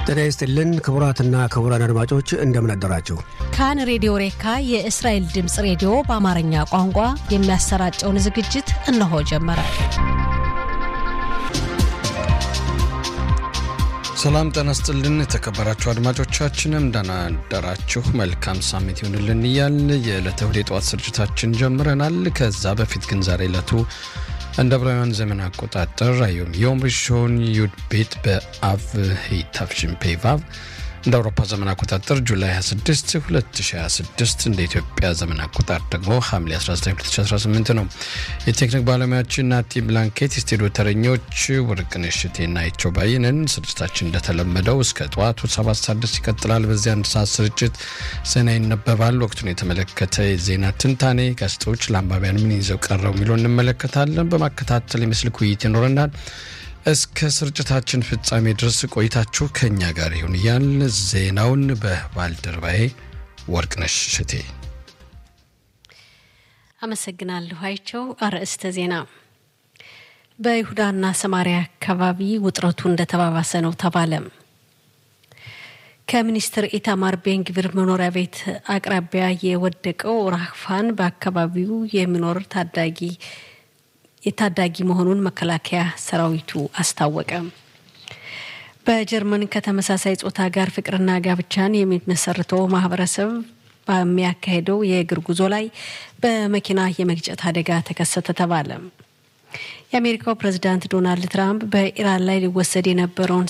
ጤና ይስጥልን ክቡራትና ክቡራን አድማጮች እንደምን አደራችሁ። ካን ሬዲዮ ሬካ የእስራኤል ድምፅ ሬዲዮ በአማርኛ ቋንቋ የሚያሰራጨውን ዝግጅት እነሆ ጀመረ። ሰላም ጤና ይስጥልን የተከበራችሁ አድማጮቻችንም እንደምን አደራችሁ። መልካም ሳምንት ይሁንልን እያል የዕለተ እሁድ የጠዋት ስርጭታችን ጀምረናል። ከዛ በፊት ግን ዛሬ ዕለቱ እንደ ዕብራውያን ዘመን አቆጣጠር አዮም ዮም ሪሾን ዩድ ቤት በአቭ ሄታፍሽን ፔቫቭ እንደ አውሮፓ ዘመን አቆጣጠር ጁላይ 26 2026 እንደ ኢትዮጵያ ዘመን አቆጣጠር ደግሞ ሐምሌ 19 2018 ነው። የቴክኒክ ባለሙያችን ናቲ ብላንኬት፣ የስቱዲዮ ተረኞች ወርቅነሽ እቴና አይቸው ባይነን። ስርጭታችን እንደተለመደው እስከ ጠዋቱ 7 ሰዓት ድረስ ይቀጥላል። በዚህ አንድ ሰዓት ስርጭት ዜና ይነበባል። ወቅቱን የተመለከተ የዜና ትንታኔ፣ ጋዜጦች ለአንባቢያን ምን ይዘው ቀረው የሚለው እንመለከታለን። በማከታተል የምስልክ ውይይት ይኖረናል። እስከ ስርጭታችን ፍጻሜ ድረስ ቆይታችሁ ከእኛ ጋር ይሁን እያል ዜናውን በባልደረባዬ ወርቅነሽ ሽቴ አመሰግናለሁ። አይቸው አርዕስተ ዜና በይሁዳና ሰማሪያ አካባቢ ውጥረቱ እንደተባባሰ ነው ተባለ። ከሚኒስትር ኢታማር ቤንግቪር መኖሪያ ቤት አቅራቢያ የወደቀው ራህፋን በአካባቢው የሚኖር ታዳጊ የታዳጊ መሆኑን መከላከያ ሰራዊቱ አስታወቀ። በጀርመን ከተመሳሳይ ጾታ ጋር ፍቅርና ጋብቻን የሚመሰርተው ማህበረሰብ በሚያካሄደው የእግር ጉዞ ላይ በመኪና የመግጨት አደጋ ተከሰተ ተባለ። የአሜሪካው ፕሬዝዳንት ዶናልድ ትራምፕ በኢራን ላይ ሊወሰድ የነበረውን